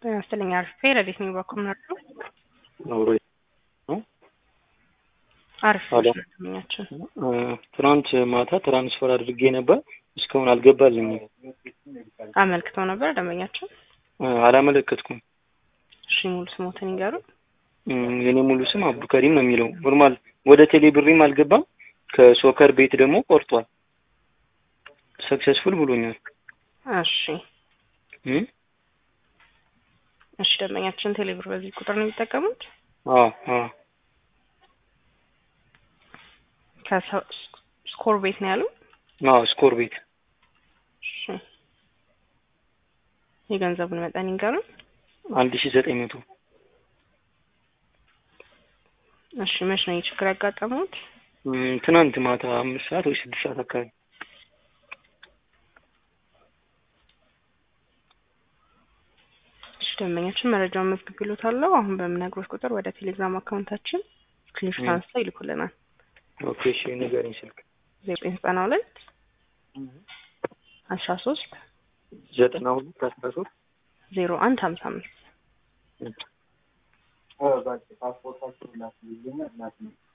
ጤና ይስጥልኝ አሪፍ ረዴት ነኝ በኩል ነበር አብሮ አሪፍ አሎ። ደንበኛችን ትናንት ማታ ትራንስፈር አድርጌ ነበር እስካሁን አልገባልኝም። አመልክተው ነበር ደንበኛችን። አላመለከትኩም። እሺ ሙሉ ስሞትን ይንገሩ። እም፣ የኔ ሙሉ ስም አብዱከሪም ነው የሚለው። ኖርማል ወደ ቴሌ ብሬም አልገባም። ከሶከር ቤት ደግሞ ቆርጧል። ሰክሰስፉል ብሎኛል። እሺ እም፣ እሺ ደንበኛችን ቴሌብር በዚህ ቁጥር ነው የሚጠቀሙት። አዎ አዎ ከስኮር ቤት ነው ያሉ። አዎ ስኮር ቤት እሺ የገንዘቡን መጠን ይንገሩ። አንድ ሺ ዘጠኝ መቶ እሺ መች ነው ይህ ችግር ያጋጠሙት? እም፣ ትናንት ማታ አምስት ሰዓት ወይ ስድስት ሰዓት አካባቢ እሺ ደንበኛችን መረጃውን መዝግብሎታለሁ። አሁን በምነግሮት ቁጥር ወደ ቴሌግራም አካውንታችን ስክሪንሾት ም። አንስተው ይልኩልናል። ኦኬ እሺ ንገረኝ ስልክ ዘጠኝ ዘጠና ሁለት አስራ ሶስት ዘጠና ሁለት አስራ ሶስት ዜሮ አንድ ሀምሳ አምስት